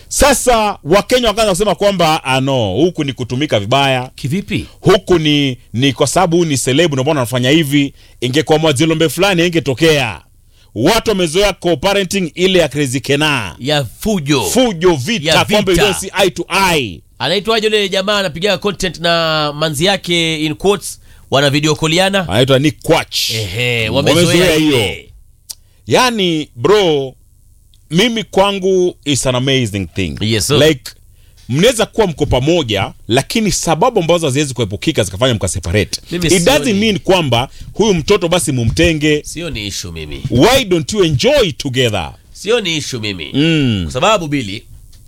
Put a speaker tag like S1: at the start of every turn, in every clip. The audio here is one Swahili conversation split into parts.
S1: Sasa Wakenya wakaanza kusema kwamba ah, no, huku ni kutumika vibaya,
S2: Kivipi?
S1: huku ni ni kwa sababu huyu ni selebu, ndio maana anafanya hivi. Ingekuwa mwazilombe fulani ingetokea. Watu wamezoea co-parenting ile ya Crazy Kena,
S2: Ya fujo.
S1: fujo, vita,
S2: Ya
S1: kwamba
S2: vita.
S1: you don't see eye to eye.
S2: Anaitwaje yule jamaa anapiga content na manzi yake in quotes wana video koliana?
S1: Anaitwa Nick Quach.
S2: Ehe,
S1: Wamezoea
S2: wamezoea
S1: hiyo.
S2: hiyo.
S1: Yani bro, mimi kwangu is an amazing thing.
S2: Yes, sir.
S1: like mnaweza kuwa mko pamoja, lakini sababu ambazo haziwezi kuepukika zikafanya mkaseparate.
S2: Mimi
S1: It
S2: sioni.
S1: doesn't mean kwamba huyu mtoto basi mumtenge.
S2: Sio ni issue mimi.
S1: Why don't you enjoy together?
S2: Sio ni issue mimi.
S1: Mm.
S2: Kwa sababu Bili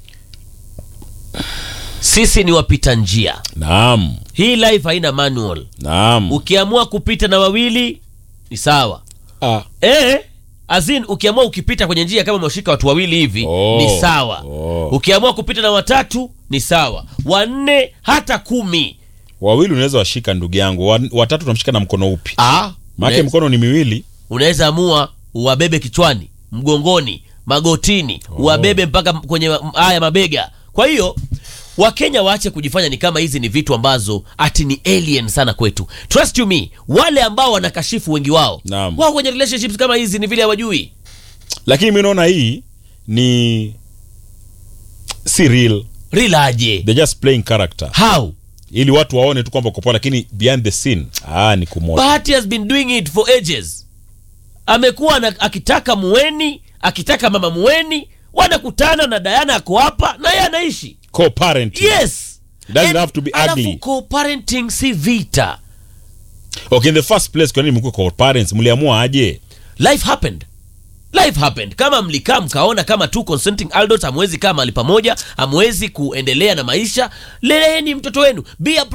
S2: sisi ni wapita njia.
S1: Naam,
S2: Hii life haina manual.
S1: naam.
S2: Ukiamua kupita na wawili ni sawa.
S1: Ah,
S2: Eh, azin ukiamua ukipita kwenye njia kama umeshika watu wawili hivi
S1: Oh.
S2: ni sawa.
S1: Oh.
S2: Ukiamua kupita na watatu ni sawa. Wanne hata kumi.
S1: wawili unaweza washika ndugu yangu, Wa- watatu unamshika na mkono upi?
S2: Ah,
S1: Maana
S2: unaweza-
S1: mkono ni miwili.
S2: unaweza amua uwabebe kichwani, mgongoni, magotini, uwabebe mpaka kwenye ma- haya mabega. Kwa hiyo Wakenya waache kujifanya ni kama hizi ni vitu ambazo ati ni alien sana kwetu. Trust you me, wale ambao wanakashifu wengi wao
S1: Naam.
S2: wao kwenye relationships kama hizi ni vile hawajui.
S1: Lakini mimi naona hii ni si real.
S2: Rilaje?
S1: They're just playing character.
S2: How?
S1: ili watu waone tu kwamba uko poa, lakini behind the scene ah, ni kumoja.
S2: Bahati has been doing it for ages. Amekuwa na, akitaka muweni, akitaka mama muweni, wanakutana na Diana ako hapa na yeye anaishi.
S1: Co-parenting.
S2: Yes.
S1: Doesn't
S2: And-
S1: have to be
S2: alafu
S1: ugly.
S2: co-parenting si vita.
S1: Okay, in the first place, kwa nini mko co-parents? Mliamua aje?
S2: Life happened. Life happened. Kama mlikaa mkaona kama two consenting adults hamwezi kaa mahali pamoja, hamwezi kuendelea na maisha, leleeni mtoto wenu. Be a